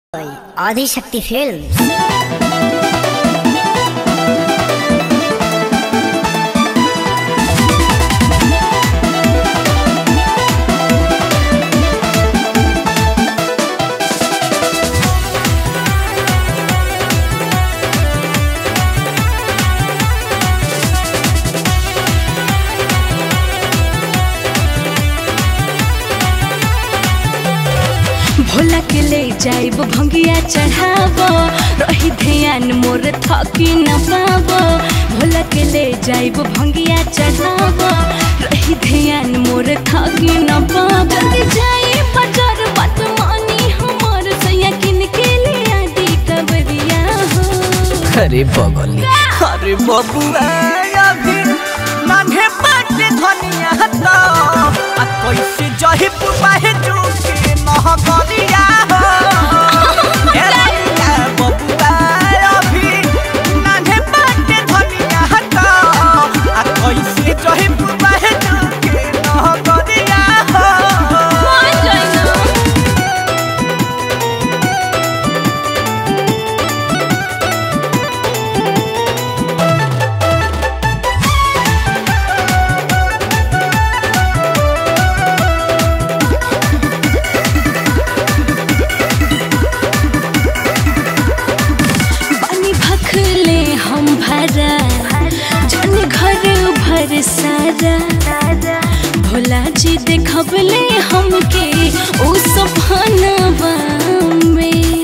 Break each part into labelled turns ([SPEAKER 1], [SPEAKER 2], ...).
[SPEAKER 1] Adishakti film
[SPEAKER 2] Bhola के ले जाइब भंगिया चढ़ाब रही ध्यान मोर थकी न पाब भोला के ले जाइब भंगिया चढ़ाब रही ध्यान मोर थकी न पाब जल्दी जाई बाजार बात मानी हमर सैया किन के ले आदि कबरिया हो
[SPEAKER 3] अरे बगली
[SPEAKER 4] अरे बबुआ अभी नान्हे बाटे धनिया तो आ कैसे जही पुपाहे चुके महगलिया हो ए लइका बबुआ अभी नान्हे बाटे धनिया तो आ कैसे जही पुपाहे चुके महगलिया हो
[SPEAKER 2] मान जाई ना बानी भखले हम भरा जन घर भर सारा भोला जी देखबले हमके ओ सपनवा में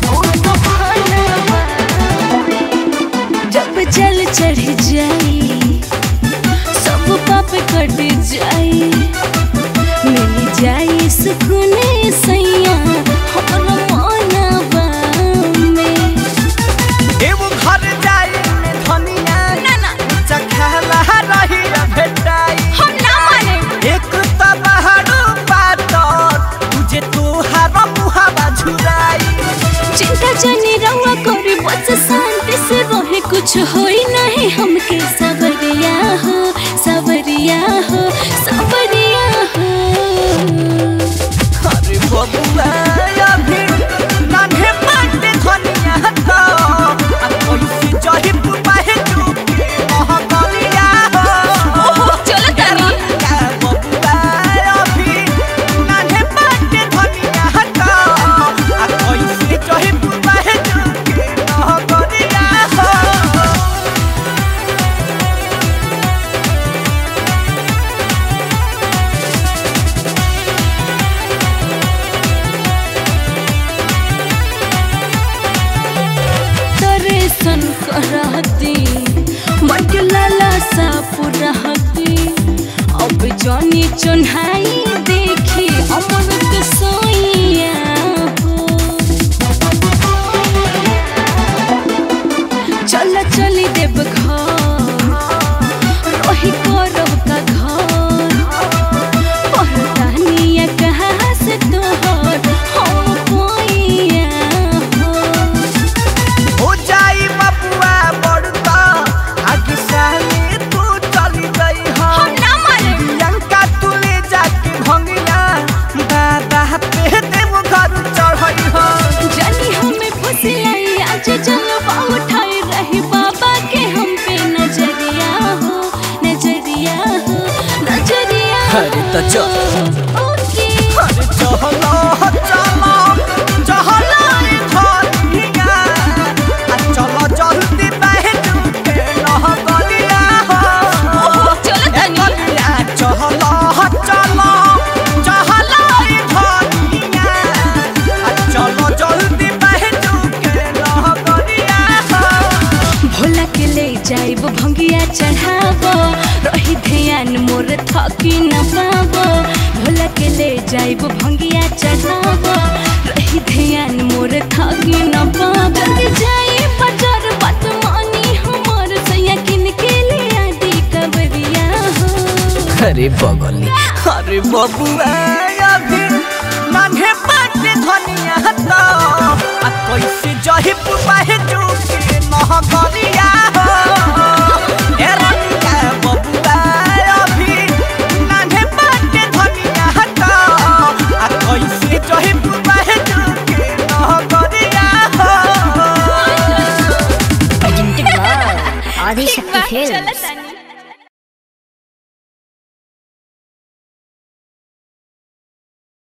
[SPEAKER 2] जब जल चढ़ जाई सब पाप कट जाई मिल जाई सुकून सैया हमर मनवा में
[SPEAKER 4] एगो घर जाई में धनिया
[SPEAKER 2] ना ना
[SPEAKER 4] चखला रही भेटाई
[SPEAKER 2] हम ना माने
[SPEAKER 4] एक त बहारू पातर तुझे तोहार मुहावा झुराई
[SPEAKER 2] चिंता जाने रहुआ करे बस शांति से रहे कुछ होई नहीं हमके सबरिया हो सबरिया हो सबरिया हो
[SPEAKER 4] अरे बबुआ अभी नान्हे बाटे धनिया तो आ कैसे जही पुपाहे चुके महकलिया हो
[SPEAKER 2] चलो तानी
[SPEAKER 4] का बबुआ अभी नान्हे बाटे धनिया तो आ कैसे जही पुपाहे चुके महकलिया हो
[SPEAKER 2] दर्शन करती मन के लाला सा पुरहती अब जानी चुन्हाई देखी अमृत सोइया हो चल चली देव घर रही करब का घर पहचानिया कहाँ से तोहर हम कोइया हो
[SPEAKER 4] हो जाई बबुआ बड़का आगे साले तू चली गई हो
[SPEAKER 2] हम ना माने
[SPEAKER 4] प्रियंका तू ले जाके भंगिया दादा पे देव घर चढ़ई हो
[SPEAKER 2] जानी हमें फुसिलाई आज जलवा उठाए रहे बाबा के हम पे नजरिया हो नजरिया हो नजरिया
[SPEAKER 3] अरे तो चल।
[SPEAKER 2] ओके
[SPEAKER 4] अरे चलो चलो चलो ई धनिया आ चलो जल्दी बैठ के नह गलिया हो
[SPEAKER 2] चलो तनी
[SPEAKER 4] कलिया चलो चलो चलो ई धनिया आ चलो जल्दी बैठ के नह गलिया हो
[SPEAKER 2] भोला के ले जाइब भंगिया चढ़ाब रही ध्यान मोर थकी न पाब भोला के ले जाइब भंगिया चढ़ाब रही ध्यान मोर थकी न पाब जल्दी जाई बाजार बात मानी हमर सैया किन के ले आदि कबरिया हो
[SPEAKER 3] अरे बगली
[SPEAKER 4] अरे बबुआ अभी नान्हे बाटे धनिया तो आ कैसे जही पुपाहे चुके महगलिया हो